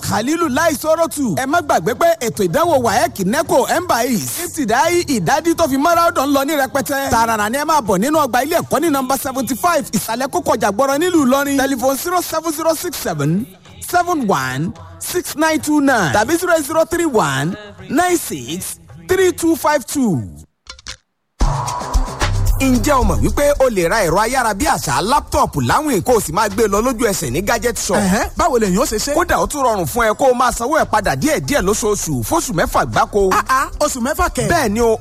khalilu lai sorotu ẹ má gbàgbé pé ètò ìdánwò waec neco embais ìtìdáyì ìdádí tó fi mọ́ràdọ̀ ń lọ ní rẹpẹtẹ tààràrà ni ẹ máa bọ̀ nínú ọgbà ilé ẹ̀kọ́ ní nọmba seventy five ìsàlẹ̀ kókó ọjà gbọ́rọ̀ nílùú ìlọrin tẹlifon zero seven zero six seven seven one six nine two nine tàbí zero zero three one nine six three two five two ǹjẹ́ o mọ̀ wípé o lè ra ẹ̀rọ ayárabíàṣá láptọ̀pù láwìn kó o sì máa gbé e lọ lójú ẹsẹ̀ ní gadget shop. ẹ̀hẹ́ báwo lèyàn ó ṣe ṣe. kódà ó tún rọrùn fún ẹ kó o máa sanwó ẹ̀ padà díẹ̀díẹ̀ lóṣooṣù fóṣù mẹ́fà gbáko. ah ah oṣù mẹ́fà kẹ̀. bẹ́ẹ̀ ni o